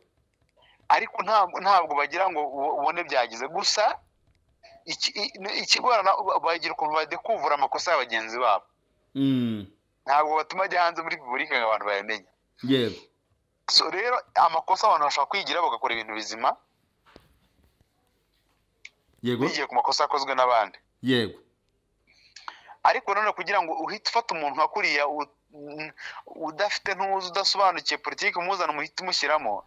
ariko ntabwo ntabwo bagira ngo ubo- ubone byagize gusa iki- i- ni- ikigorana ba- bagira ukuntu badekuvura amakosa ya bagenzi babo
Mm,
ntabwo batuma ajya hanze muri repubulika ngo abantu bayamenye
yego
so rero amakosa abantu bashobora kwigira bagakora ibintu bizima
yego
bigiye ku makosa yakozwe n'abandi
yego
ariko nanone kugira ngo uhite ufata umuntu nka kuriya u- n- udafite ntuzi udasobanukiye politiki umuzana umuhite umushyiramo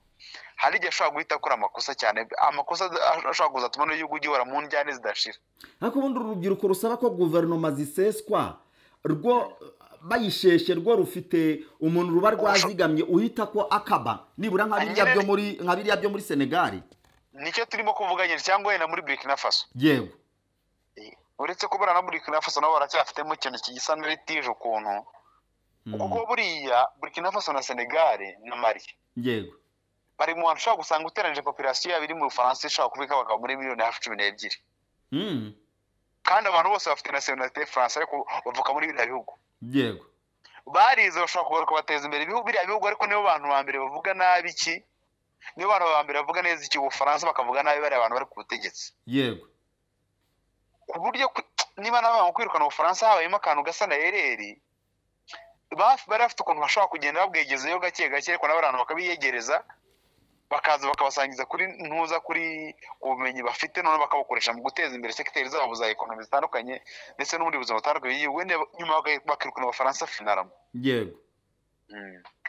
hari igihe ashobora guhita akora amakosa cyane amakosa ad- ashobora kuza atuma n'igihugu gihora mu njyane zidashira
ariko ubundi uru rubyiruko rusaba ko guverinoma ziseswa rwo bayisheshe rwo rufite umuntu ruba rwazigamye uhita ko akaba nibura nka biriya byo muri nka biriya byo muri senegali
nicyo turimo kuvuga nyine cyangwa wenda muri burkina faso
yego
uretse ko buriya na burkina faso nabo baracyafitemo ikintu gisa n'uritije ukuntu kuko buriya burkina faso na senegal na mali
yego
bari mu bantu ushobora gusanga uteranyije populasiyo yabo iri mu bufaransa ishobora kubika bakaba muri miliyoni hafi cumi n'ebyiri
Mm,
kandi abantu bose bafite nasiyonalite y'ubufaransa ariko bavuka muri biriya bihugu
yego
barize bashobora kugaruka kubateza imbere ibihugu biriya bihugu ariko nibo bantu ba mbere bavuga nabi iki nibo bantu ba mbere bavuga neza iki ubufaransa bakavuga nabi bariya bantu bari ku butegetsi
yego
ku buryo ku- niba nawe mu kwirukana ubufaransa habayemo akantu gasa na ereri ba- bari bafite ukuntu bashobora kugenda babwegezeyo gake gake ariko nabo abantu bakabiyegereza bakaza bakabasangiza kuri ntuza kuri ku bumenyi bafite none bakabukoresha mu guteza imbere segiteri zabo za ekonomi zitandukanye ndetse n'ubundi buzima butandukanye bw'igihugu wenda nyuma baka- bakirukana abafaransa finaramo
yego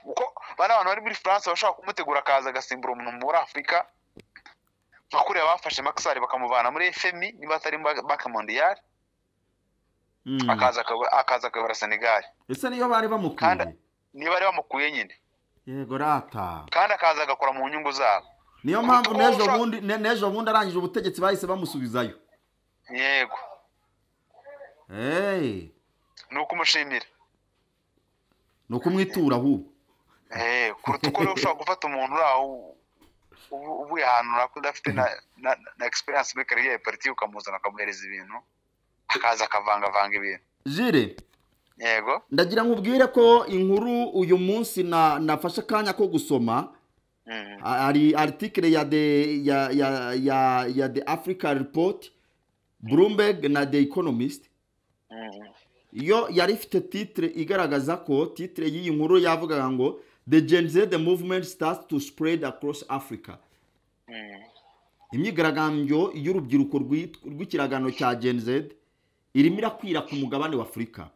kuko bari abantu bari muri france bashobora kumutegura akaza agasimbura umuntu muri afurika nka kuriya bafashe makisari bakamuvana muri fmi niba atari banki mondiyari
Mm.
akaza akaba- akaza akayobora senegal
ese niyo bari bamukwiye
Kandi- niba ari bamukuye nyine
yego rata
kandi akaza agakora mu nyungu zabo
niyo mpamvu
Kuko
n'ejo
ushaka-
bundi ne- n'ejo bundi arangije ubutegetsi bahise bamusubizayo
yego
Hey,
ni ukumushimira
ni ukumwitura ahubwo
Eh, kuruta uko rero ushobora gufata umuntu uri aho ubu- uvuye ahantu runaka udafite na na, na experience muri kariyeri ya politiki ukamuzana ukamuhereza ibintu akaza akavangavanga ibintu
jire
yego
ndagira nkubwire ko inkuru uyu munsi na nafashe akanya ko gusoma
Mhm.
hari article ya the ya ya ya, ya the Africa report Bloomberg na the Economist
Mhm.
iyo yari ifite titre igaragaza ko titre y'iyi nkuru yavugaga ngo the Gen Z the movement starts to spread across Africa
Mhm.
imyigaragambyo y'urubyiruko rwit- rw'ikiragano cya Gen Z irimo irakwira ku mugabane wa Afurika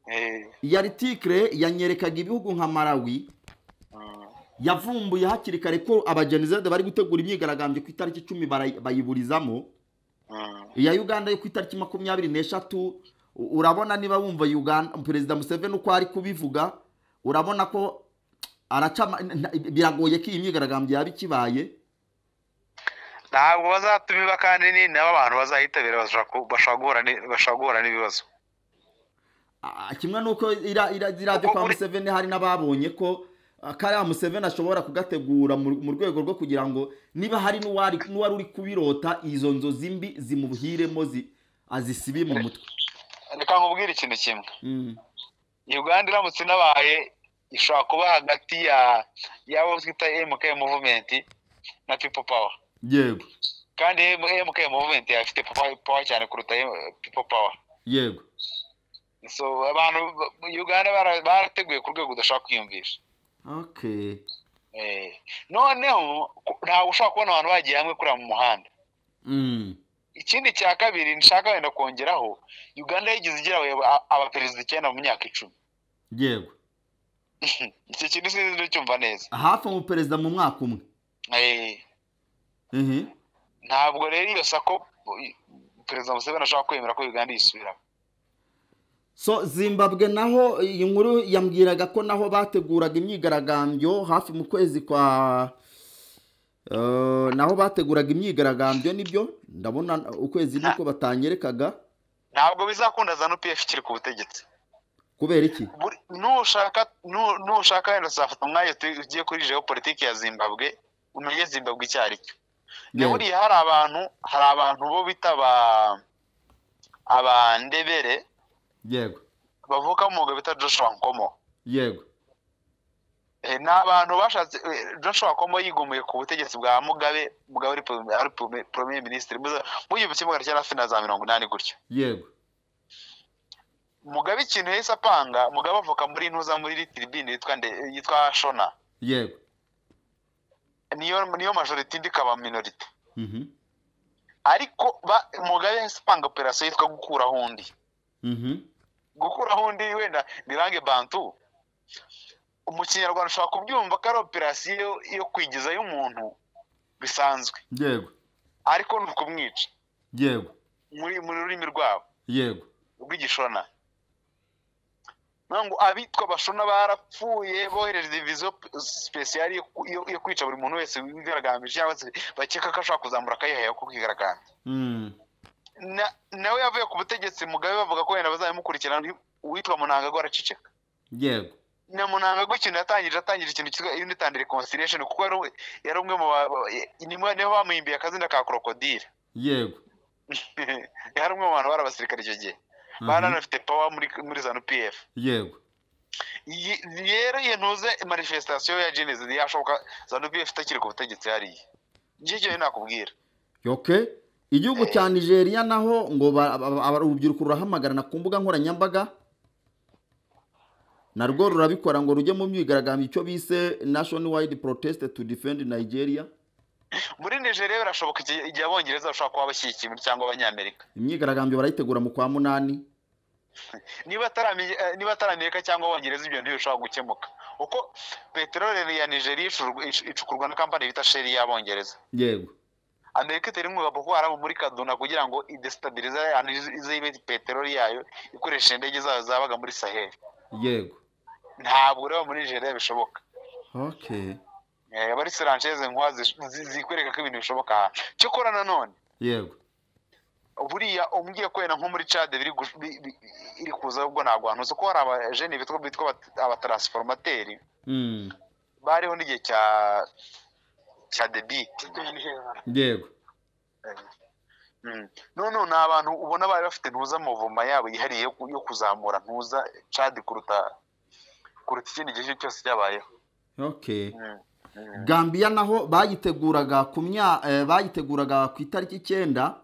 Eh,
iyi article yanyerekaga ibihugu nka Malawi yavumbuye hakiri kare ko abagenizade bari gutegura imyigaragambyo ku itariki icumi bara- bayiburizamo
mhm.
iya uganda yo ku itariki makumyabiri n'eshatu u- urabona niba wumva uganda perezida museveni uko ari kubivuga urabona ko araca ama- nta- biragoye ko iyi myigaragambyo yaba ikibaye
ntabwo bazatumiba kandi ni nabo abantu bazayitabira bashobora ku- bashobora guhura ni- bashobora guhura n'ibibazo
Ah, kimwe n'uko ira- ira- iriya byo
Kuko
kwa
buri-
museveni hari n'ababonye ko ah, kariya museveni ashobora kugategura mu mu rwego rwo kugira ngo niba hari n'uwari n'uwari uri kubirota izo nzozi mbi zimuhiremo zi- azisibe mu mutwe
reka nkubwire ikintu kimwe
Mm.
uganda iramutse inabaye ishobora kuba hagati ya yabo twita mk movement na people power
yego
kandi mk movement yafite power power cyane kuruta M- people power
yego
so abantu ba- uganda bara- barateguye ku rwego udashobora kwiyumvisha
okay
Eh, noneho ku- ntabwo ushobora kubona abantu bagiye hamwe kuriya mu muhanda
Mm.
ikindi cya kabiri nshaka wenda kongeraho uganda yigeze igira aba- abaperezida icyenda mu myaka icumi
yego
iki kintu sinzi ndacyumva neza
hafi umuperezida mu mwaka umwe
Eh,
Mhm.
ntabwo rero iyo sako i- perezida museveni ashobora kwemera ko uganda yisubiramo
so zimbabwe naho iyi nkuru yambwiraga ko naho bateguraga imyigaragambyo hafi mu kwezi kwa Eh, naho bateguraga imyigaragambyo nibyo ndabona ukwezi niko batanyerekaga
ntabwo bizakunda za nupf ikiri ku butegetsi
kubera iki
Buri- nushaka nu- nushaka wenda uzafata umwanya uti- ugiye kuri geopolitike ya zimbabwe umenye zimbabwe icyo ari cyo
Yego.
buriya hari abantu hari abantu bo bita aba abandebere
yego
bavuka mu mwuga bita joshua nkomo
yego
Eh, ni abantu bashatse eh, joshua nkomo yigumuye ku butegetsi bwa mugabe mugabe ari pro- ari pro- premier minisitiri mu gihumbi kimwe magana cyenda hafi na za mirongo inani gutyo
yego
mugabe ikintu yahise apanga mugabe avuka muri ntuza muri tiribine yitwa nde- yitwa shona
yego
niyo niyo majorite indi ikaba minorite
Mhm.
ariko ba- mugabe yahise apanga operasiyo yitwa gukuraho undi
Mhm.
gukuraho undi wenda birange bantu mu kinyarwanda ushobora kubyumva ko ari operasiyo yo kwigizayo umuntu bisanzwe
yego
ariko ni ukumwica
yego
muri mu rurimi rwabo
yego
rw'igishona ngo abitwa abashona barapfuye bohereje diviziyo sipesiyari yo ku- yo yo kwica buri muntu wese wigaragambije cyangwa se bakeka ko ashobora kuzamura akayihaye ko kwigaragambya
Mm.
Na- nawe yavuye ku butegetsi mugabe bavuga ko wenda bazabimukurikirana uwitwa munanga go araceceka
yego
na munanga go ikintu yatangije atangije ikintu cyitwa unitand reconciliation kuko yari umwe- yari umwe mu ba- ba- niho niho bamuhimbiye akazina ka krokodile
yego
yari umwe mu bantu bari abasirikare icyo gihe bari
Mhm.
banafite power muri muri zanu pf
yego
Iyi- rero iyo ntuze manifestation ya genesis yashoboka zanu pf itakiri ku butegetsi hariya njye cyo nakubwira
okay igihugu cya nigeria naho ngo ba- ba- ba- urubyiruko rurahamagarana ku mbuga nkoranyambaga narwo rurabikora ngo rujye mu myigaragambyo icyo bise national wide protest to defend nigeria
muri nigeria birashoboka igihe igihe abongereza bashobora kuba bashyigikiye muri- cyangwa abanyamerika
imyigaragambyo barayitegura mu kwa munani
niba atari Ame- eh, niba atari amerika cyangwa abongereza ibyo ntibishobora gukemuka kuko peteroli ya nigeria icurwa- icu- icukurwa na kampani bita sheri y'abongereza
yego
amerika itera inkunga boko haramu muri kaduna kugira ngo idestabilize ya Niger- ize ibe peteroli yayo ikoresha indege zayo zabaga muri saheli
yego
ntabwo rero muri nigeria bishoboka
okay
Eh, abari siranceze nkuwa zish- zi- zikwereka ko ibintu bishoboka aha cyokora nanone
yego
buriya umbwiye ko wenda nko muri cade biri gush- bi- bi- iri kuza ubwo ntabwo hantu uzi ko hari abajene bitwa bitwa abat- abatransformateri
Mm.
bariho n'igihe cya cya debite
yego
none ubu ni abantu ubona bari bafite ntuza amavoma yabo yihariye yo ku- yo kuzamura ntuza cadi kuruta kuruta ikindi gihe cyose cyabayeho
okay
Mm, mm.
gambia naho bayiteguraga ku mya eh, bayiteguraga ku itariki icyenda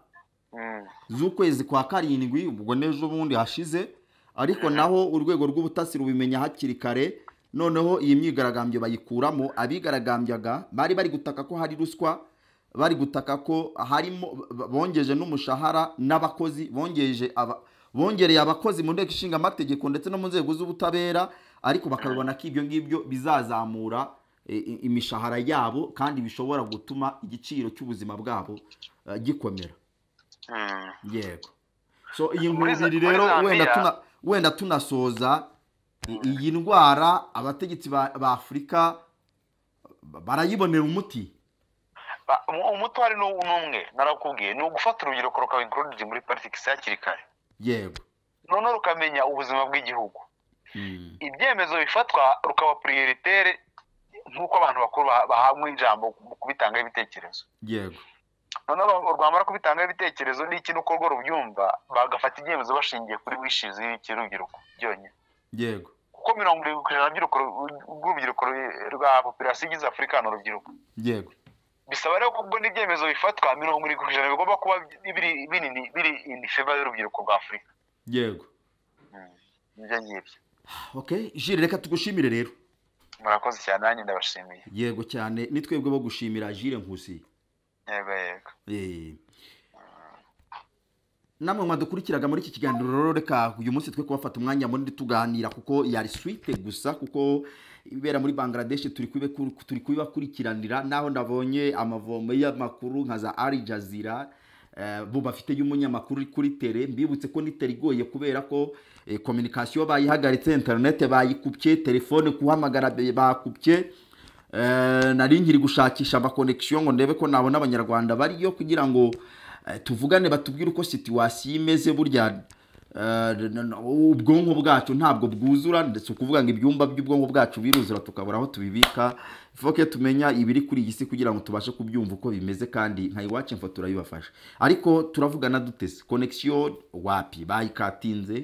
Mm,
z'ukwezi kwa karindwi ubwo n'ejo bundi hashize ariko naho urwego rw'ubutasi rubimenya hakiri kare noneho iyi myigaragambyo bayikuramo abigaragambyaga bari bari gutaka ko hari ruswa bari gutaka ko harimo b- bongeje n'umushahara n'abakozi bongeje aba bongereye abakozi mu nteko ishinga amategeko ndetse no mu nzego z'ubutabera ariko bakabona ko ibyo ngibyo bizazamura eh, i- imishahara yabo kandi bishobora gutuma igiciro cy'ubuzima bwabo eh, gikomera
mm.
yego so iyi
Muri za-
ngurubiri
muri
rero
Zambia-
wenda tuna wenda tunasoza i- iyi ndwara abategetsi ba ba afurika ba- barayibonera umuti
Ba- umu- umutware ni uwu- ni umwe narakubwiye ni ugufata urubyiruko rukaba included muri politics hakiri kare
yego
noneho rukamenya ubuzima bw'igihugu
Mm.
ibyemezo bifatwa rukaba prioritere nk'uko abantu bakuru bah- bahabwa ijambo mu kubitangaho ibitekerezo
yego
noneho ru- rwamara kubitangaho ibitekerezo n'ikintu uko rwo rubyumva bagafata ibyemezo bashingiye kuri wishizi y'urubyiruko byonyine
yego
kuko mirongo irindwi ku ijana by'urubyiruko- rw'urubyiruko rwe- rwa populasiyo igize afurika ni urubyiruko
yego
bisaba rero kubwo n'ibyemezo bifatwa mirongo irindwi ku ijana bigomba kuba biri binini biri in favor y'urubyiruko rwa afurika
yego
nibyo ngibyo
okay jire reka tugushimire rero
murakoze cyane nanjye ndabashimiye
yego cyane ni twebwe bo gushimira jire nkusi
yego yego
Eh, namwe mwadukurikiraga muri iki kiganiro rero reka uyu munsi twe kubafata umwanya munini tuganira kuko yari suite gusa kuko ibera muri bangladesh turi kubibe- turi kubibakurikiranira naho ndabonye amavomo y'amakuru nka za ari jazira eh, bo bafite y'umunyamakuru uri kuri tere mbibutse ko nitera igoye kubera ko eh, communication bayihagaritse internet bayikupye telefone kuhamagara be- bakupye Eh, nari nkiri gushakisha amakonekisiyo ngo ndebe ko nabona abanyarwanda bariyo kugira ngo eh, tuvugane batubwire uko situwasiyo imeze burya eh, n- n- ubwonko bwacu ntabwo bwuzura ndetse ukuvuga ngo ibyumba by'ubwonko bwacu biruzura tukabura aho tubibika foke tumenya ibiri kuri iyi si kugira ngo tubashe kubyumva uko bimeze kandi nka iwacu info turayibafasha ariko turavugana duteze konekisiyo wapi bayikatinze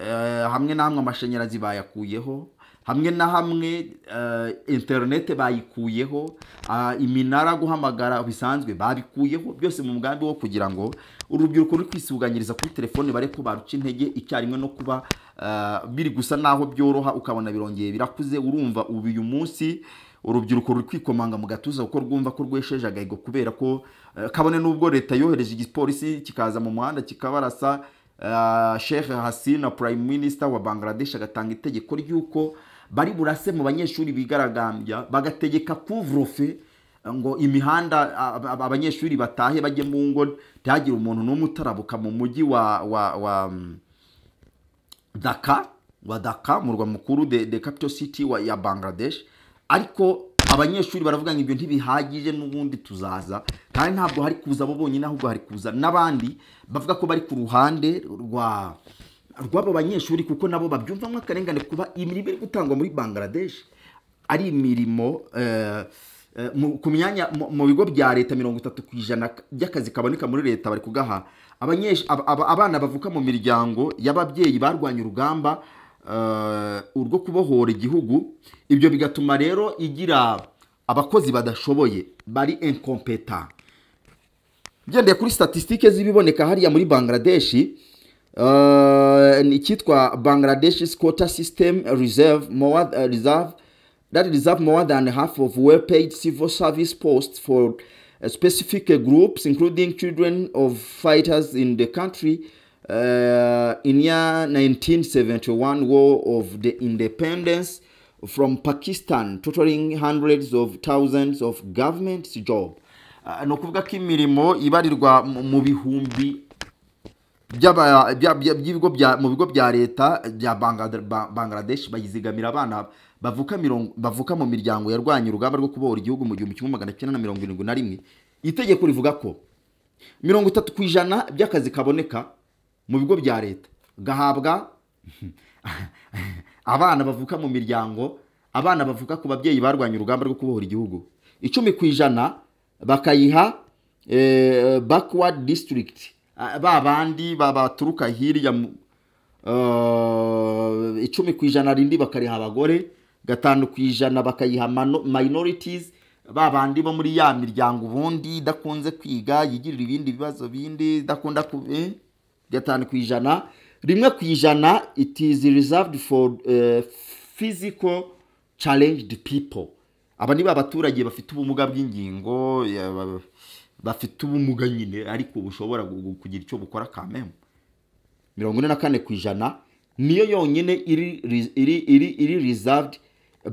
Eh, hamwe na hamwe amashanyarazi bayakuyeho hamwe na hamwe eh, interinete bayikuyeho ah, iminara guhamagara bisanzwe babikuyeho byose mu mugambi wo kugira ngo urubyiruko ruri kwisuganyiriza kuri telefone bare ko baruca intege icyarimwe no kuba ah, biri gusa naho byoroha ukabona birongeye birakuze urumva ubu uyu munsi urubyiruko ruri kwikomanga mu gatuza kuko rwumva ko rwesheje agahigo kubera ko eh, kabone n'ubwo leta yohereje igipolisi kikaza mu muhanda kikabarasa Uh, Sheikh Hasina Prime Minister wa Bangladesh agatanga itegeko ry'uko bari burase mu banyeshuri bigaragambya bagategeka couvre-feu ngo imihanda a- a- abanyeshuri batahe bajye mu ngo ntihagire umuntu n'umwe utarabuka mu mujyi wa wa, wa mm, Dhaka wa Dhaka murwa mukuru the, the capital city wa, ya Bangladesh ariko abanyeshuri baravuga ngo ibyo ntibihagije n'ubundi tuzaza kandi ntabwo hari kuza abo bonyine ahubwo hari kuza n'abandi bavuga ko bari ku ruhande rwa rw'abo banyeshuri kuko nabo babyumvamo akarengane kuba imirimo iri gutangwa muri Bangladesh ari imirimo eh, eh, mu- ku myanya mu- mu bigo bya leta mirongo itatu ku ijana by'akazi kaboneka muri leta bari kugaha Abanyesh- aba- aba- abana bavuka mu miryango y'ababyeyi barwanya urugamba eh, urwo kubohora igihugu ibyo bigatuma rero igira abakozi badashoboye bari incompeta ugendeye kuri statisitike z'ibiboneka hariya muri bangladeshi eh, ni icyitwa bangladesh quota system reserve more, eh, reserve that reserve more than half of well paid civil service posts for eh, specific eh, groups including children of fighters in the country eh, in year 1971 war of the independence from pakistan totaling hundreds of thousands of government jobs Ah, ni ukuvuga ko imirimo ibarirwa mu- mu bihumbi by'aba- bya- bya- by'ibigo bya- mu bigo bya leta bya Bangla- Ba- bangladesh bayizigamira abana bavuka mirongo- bavuka mu miryango yarwanya urugamba rwo kubohora igihugu mu gihumbi kimwe magana cyenda na mirongo irindwi na rimwe itegeko rivuga ko mirongo itatu ku ijana by'akazi kaboneka mu bigo bya leta gahabwa abana bavuka mu miryango abana bavuka ku babyeyi barwanya urugamba rwo kubohora igihugu icumi ku ijana bakayiha eh, backward district Ah, ba bandi ba- baturuka hirya mu- eh, icumi ku ijana rindi bakariha abagore gatanu ku ijana bakayiha mano- minorities ba bandi bo muri ya miryango ubundi idakunze kwiga yigirira ibindi bibazo bindi idakunda ku eh? gatanu ku ijana rimwe ku ijana it is reserved for eh, physical challenged people aba ni ba baturage bafite ubumuga bw'ingingo ya- ba- bafite ubumuga nyine ariko bushobora gu- kugira icyo bukora kamemu mirongo ine na kane ku ijana niyo yonyine iri iri iri iri reserved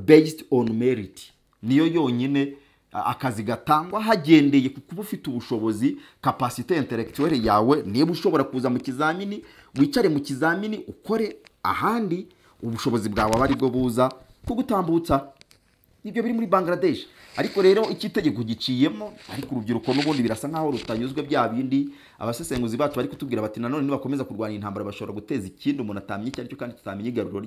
based on merit niyo yonyine a- akazi gatangwa hagendeye ku kuba ufite ubushobozi kapasite intellectuelle yawe niba ushobora kuza mu kizamini wicare mu kizamini ukore ahandi ubushobozi bwawe aba aribwo buza kugutambutsa nibyo biri muri bangladesh ariko rero icy'itegeko giciyemo ariko urubyiruko n'ubundi birasa nkaho rutanyuzwe bya bindi abasesenguzi bacu bari kutubwira bati nanone nibakomeza kurwanya intambara bashobora guteza ikindi umuntu atamenya icyo ari cyo kandi tutamenya igaruriro